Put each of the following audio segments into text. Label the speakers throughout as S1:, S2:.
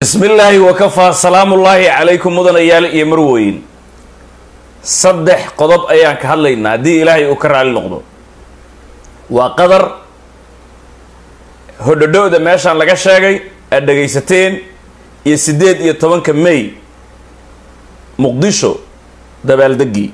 S1: bismi illaahi wakafaa salaamullaahi calaykum mudanayaal iyo marweyn saddex qodob ayaan ka hadlaynaa haddii ilaahay uu ka raali noqdo waa qadar hodhodho-da meeshaan laga sheegay aad dhegaysateen iyo siddeed iyo tobanka may muqdisho dabaaldegii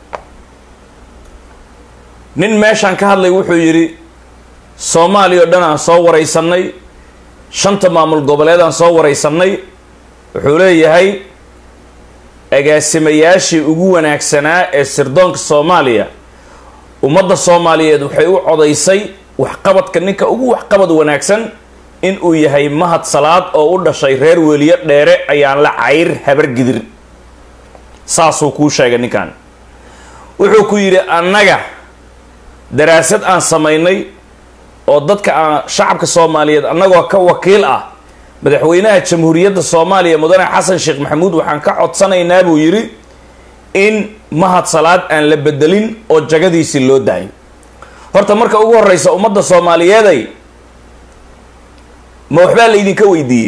S1: nin meeshaan ka hadlay wuxuu yidhi soomaaliya o dhan aan soo waraysanay shanta maamul goboleed aan soo waraysanay wuxuu leeyahay agaasimayaashii ugu wanaagsanaa ee sirdoonka soomaaliya ummadda soomaaliyeed waxay u codaysay waxqabadka ninka ugu waxqabad wanaagsan in uu yahay mahad salaad oo u dhashay reer weliyo dheere ayaan la cayr habar gidir saasuu kuu sheegay ninkan wuxuu ku yidhi annaga daraasad aan samaynay oo dadka aan shacabka soomaaliyeed annagoo ka wakiil ah madaxweynaha jamhuuriyadda soomaaliya mudane xasan sheekh maxamuud waxaan ka codsanaynaa buu yidhi in mahad salaad aan la bedelin oo jagadiisii loo daayo horta marka ugu horeysa ummadda soomaaliyeeday ma waxbaa laydinka weydiiyey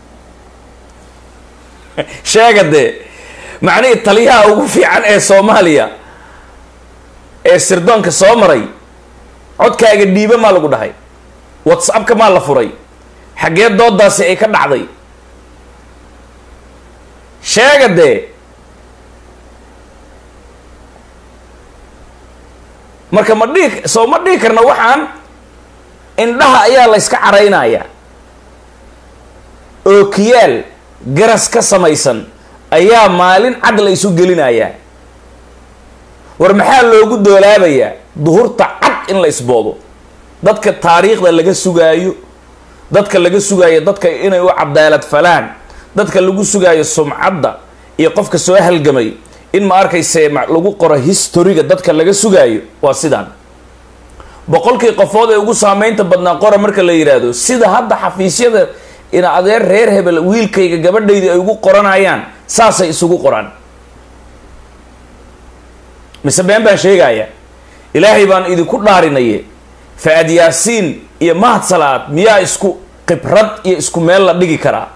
S1: sheega dee macnihii taliyaha ugu fiican ee soomaaliya ee sirdoonka soo maray codkaaga dhiiba maa lagu dhahay whatsappka maa la furay xaggee doodaasi ay ka dhacday sheega dee marka ma dhihi soo ma dhihi karna waxaan indhaha ayaa la yska caraynayaa ookiyaal garas ka samaysan ayaa maalin cad la isu gelinayaa war maxaa loogu doolaabayaa duhurta cad in la isboodo dadka taariikhda laga sugaayo dadka laga sugaayo dadka inay u cadaalad falaan dadka lagu sugaayo sumcadda iyo qofka soo halgamay in ma arkayse lagu qoro historiga dadka laga sugaayo waa sidaan boqolkii qofood ee ugu saameynta badnaa qora marka la yidhaahdo sida hadda xafiisyada in adeer reer hebel wiilkayga gabadhaydii ay ugu qoranayaan saasay isugu qoraan mise been baan sheegaya ilaahay baan idinku dhaarinaye fa-ad yaasiin iyo mahad salaad miyaa isku khibrad iyo isku meel la dhigi karaa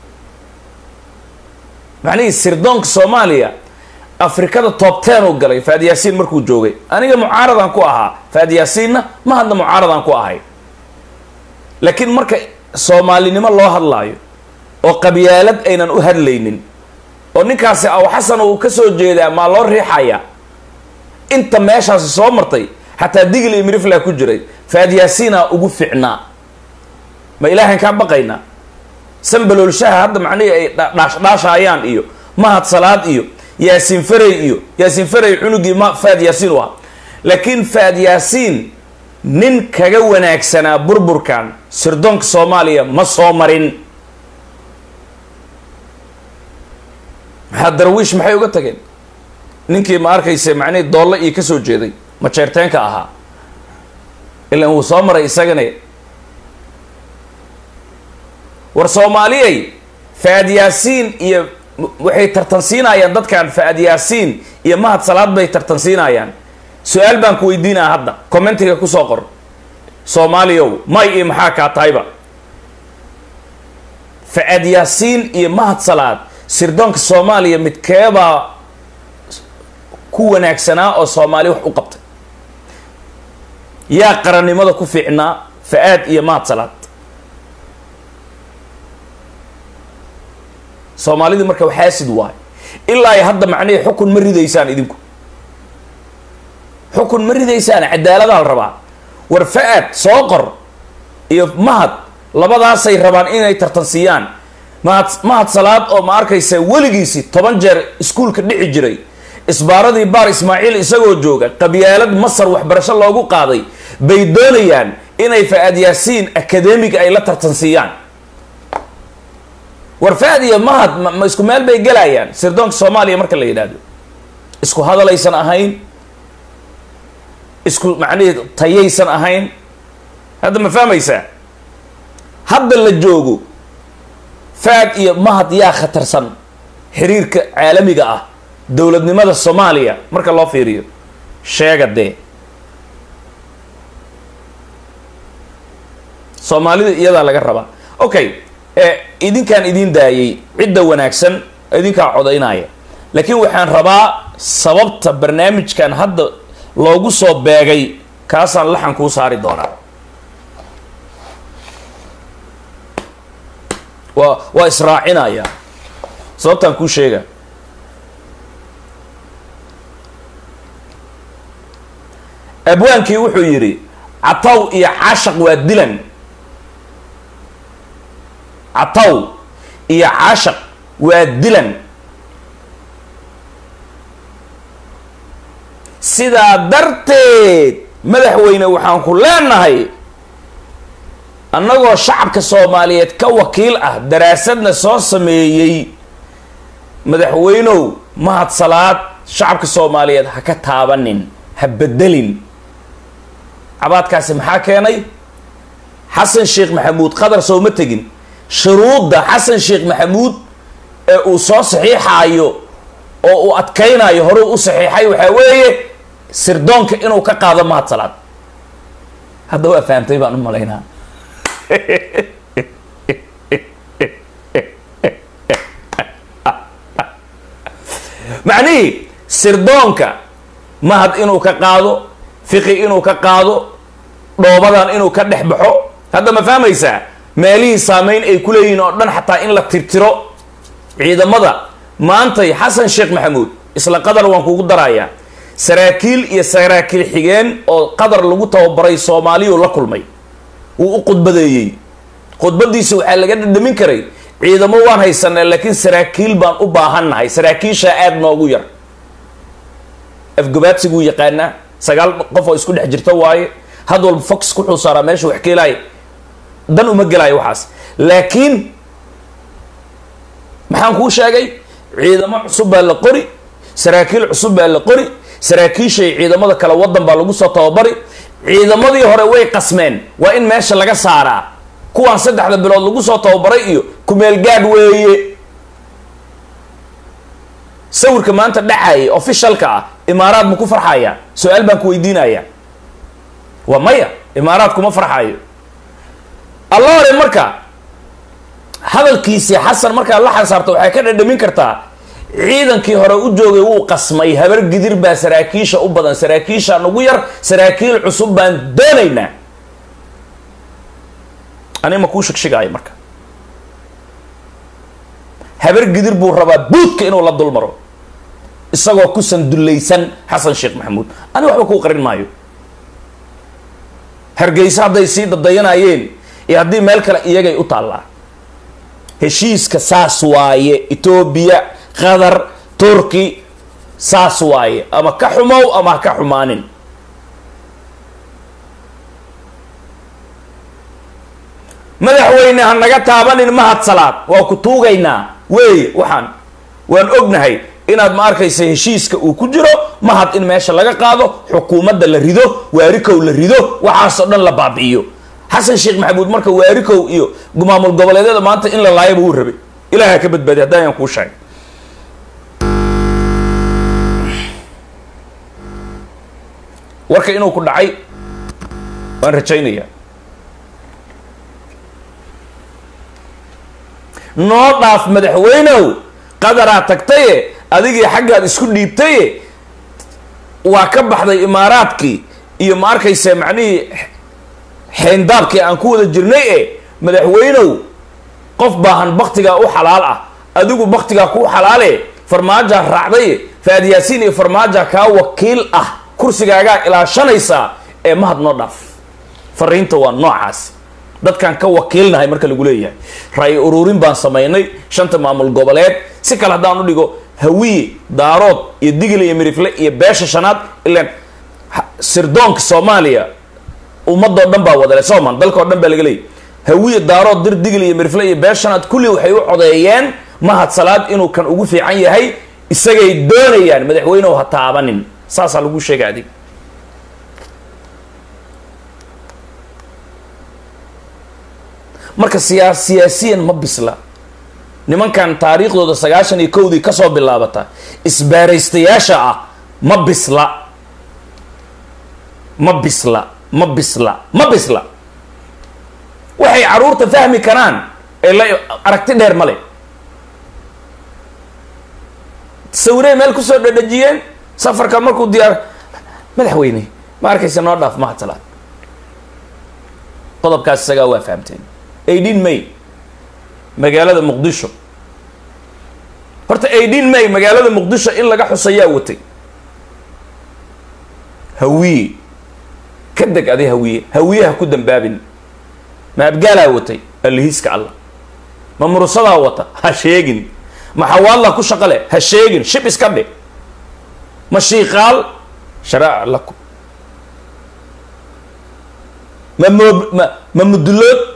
S1: macnihii sirdoonka soomaaliya afrikada top ten uu galay fa-ad yaasiin markuu joogay aniga mucaaradaan ku ahaa fa-ad yaasiinna mahadna mucaaradaan ku ahay laakiin marka soomaalinimo loo hadlaayo oo qabyaalad aynan u hadlaynin oo ninkaasi aw xasan uu ka soo jeedaa maa loo riixaya inta meeshaasi soo martay xataa digil iyo mirifla ku jiray faad yaasiina ugu ficnaa ma ilaahan kaa baqaynaa sanbaloolshaha hadda macnihii ay dhaashdhaashayaan iyo mahad salaad iyo yaasiin farey iyo yaasiin farey cunugii ma faad yaasiin u ahaa laakiin faad yaasiin nin kaga wanaagsanaa burburkan sirdoonka soomaaliya ma soo marin maxaa darwiish maxay uga tageen ninkii ma arkayse macnihii doolle iyo kasoo jeeday majeerteenka ahaa ilan wuu soo maray isagane war soomaaliyay fa-ad yaasiin iyo waxay tartansiinayaan dadkan fa-ad yaasiin iyo mahad salaad bay tartansiinayaan su-aal baan ku weydiinaa hadda commentiga kusoo qor soomaaliyow may iyo maxaa kaa tahayba fa-ad yaasiin iyo mahad salaad sirdoonka soomaaliya midkeebaa ku wanaagsanaa oo soomaali wax u qabtay yaa qarannimada ku fiicnaa fa-aad iyo mahad salaad soomaalidii marka waxaasid waayo ilaa iyo hadda macnihii xukun ma ridaysaan idinku xukun ma ridaysaan cadaaladaa la rabaa war fa-aad soo qor iyo mahad labadaasay rabaan inay tartansiiyaan mahad mahad salaad oo ma arkaysa weligiisi toban jeer iskuulka dhici jiray isbaaradii baar ismaaciil isagoo jooga qabyaalad masar waxbarasho loogu qaaday bay doonayaan inay fa-aad yaasiin akademiga ay la tartansiiyaan war fa-ad iyo mahad ma isku meel bay gelayaan sirdoonka soomaaliya marka la yidhaahdo isku hadalaysan ahayn isku macnihii tayaysan ahayn hadda ma fahmaysaa hadda la joogo fa-ad iyo mahad yaa khatarsan xiriirka caalamiga ah dowladnimada soomaaliya marka loo fiiriyo sheega dee soomaalida iyadaa laga rabaa okay ee idinkaan idin daayay cidda wanaagsan idinkaa codaynaya laakiin waxaan rabaa sababta barnaamijkan hadda loogu soo beegay kaasaan laxan kuu saari doonaa waa waa israacinaya sababtaan kuu sheega abwaankii wuxuu yidhi cataw iyo caashaq waa dilan cataw iyo caashaq waa dilan sidaa darteed madaxweyne waxaan ku leenahay annagoo shacabka soomaaliyeed ka wakiil ah daraasadna soo sameeyey madaxweynow mahad salaad shacabka soomaaliyeed ha ka taabanin ha bedelin cabaadkaasi maxaa keenay xasan sheekh maxamuud qadar sooma tegin shuruudda xasan sheekh maxamuud ee uu soo saxiixaayo oo uu adkaynayo horuu u saxiixay waxaa weeye sirdoonka inuu ka qaado mahad salaad hadda waa fahamtay baan u malaynaa macnihii sirdoonka mahad inuu ka qaado fiqi inuu ka qaado dhoobadan inuu ka dhex baxo hadda ma fahmaysaa meelihii saameyn ay ku leeyihiin oo dhan xataa in la tirtiro ciidamada maantay xasan sheekh maxamuud isla qadar waan kugu darayaa saraakiil iyo saraakiil xigeen oo qadar lagu tababaray soomaaliyuu la kulmay wuu u khudbadeeyey khudbadiisa waxaa laga dhadhamin karay ciidamo waan haysanaa laakiin saraakiil baan u baahannahay saraakiishaa aada noogu yar afgabaadsiguu yaqaanaa sagaal qof oo isku dhex jirta waaye had walba fox wuxuu saaraa meesha wax keelaaya dan uma gelaayo waxaas laakiin maxaan kuu sheegay ciidamo cusub baa la qori saraakiil cusub baa la qori saraakiishay ciidamada kale wadan baa lagu soo tababari ciidamadii hore way qasmeen waa in meesha laga saaraa kuwaan saddexda bilood lagu soo tababaray iyo kumeel gaadh weeye sawirka maanta dhacaya officialka ah imaaraad ma ku farxaya su-aal baan ku weydiinaya waa maya imaaraad kuma farxayo alla hore marka hadalkiisii xasan markaa la xansaarta waxay ka dhadhamin kartaa ciidankii hore u joogay wuu qasmay habar gidir baa saraakiisha u badan saraakiisha nagu yar saraakiil cusub baan doonaynaa ani ma kuu shigshigaayo marka habar gidir buu rabaa buudka inuu la dulmaro isagoo ku sandullaysan xasan sheekh maxamuud ani waxba kuu qarin maayo hargeysa hadday sii dadayanayeen iyo haddii meel kale iyagay u taallaa heshiiska saas waaye etoobiya qatar turki saas waaye ama ka xumow ama ha ka xumaanin madaxweyne ha naga taabanin mahad salaad waa ku tuugaynaa weeye waxaan waan ognahay inaad ma arkaysa heshiiska uu ku jiro mahad in meesha laga qaado xukuumadda la rido waarikow la rido waxaasoo dhan la baabi'iyo xasan sheekh maxamuud marka waarikow iyo maamul goboleedyada maanta in la laayaba wuu rabay ilaah ka badbaadiy haddaan ayaan kuu sheegay warka inuu ku dhacay waan rajaynayaa noo dhaaf madaxweynow qadaraa tagtaye adigii xaggaad isku dhiibtaye waa ka baxday imaaraadkii iyo ma arkaysa macnihii xeendaabkii aan ku wada jirnay e madaxweynow qof baahan baktigaa u xalaal ah adigu baktigaa kuu xalaale farmaajaa raacday faadiyaasiin iyo farmaaja kaa wakiil ah kursigaagaa ilaashanaysaa ee mahad noo dhaaf fariinta waa noocaas dadkaan ka wakiilnahay marka lagu leeyahay ra-i ururin baan samaynay shanta maamul goboleed si kale haddaan u dhigo hawiye daarood iyo digil iyo mirifle iyo beesha shanaad ilaan sirdoonka soomaaliya ummadoo dhan baa wadale soman dalkao dhan baa laga leeyay hawiye daarood dir digil iyo mirifle iyo beesha shanaad kulli waxay u codeeyeen mahad salaad inuu kan ugu fiican yahay isagay doonayaan madaxweynehu ha taabanin saasaa lagu sheega adig marka siyaa siyaasiyan ma bisla nimankan taariikhdooda sagaashan iyo kowdii kasoo bilaabata isbaaraystayaasha ah ma bisla ma bisla ma bisla ma bisla waxay caruurta fahmi karaan ee la aragti dheer male sawirey meel kusoo dhadhajiyeen safarka markuu diyaar madaxweyne ma arkaysa noo dhaaf mahadsalaad qodobkaas isagaa waa fahamteen eighteen may magaalada muqdisho horta eighteen may magaalada muqdisho in laga xusayaa watay hawiye ka deg adi hawiye hawiyaha ku dambaabin ma abgaalaa watay allihiiska allah ma murusadaa wata ha sheegin ma xawaadlaa ku shaqo leh ha sheegin shib iska dhe ma shiiqaal sharaac lakum ma moob ma ma mudulood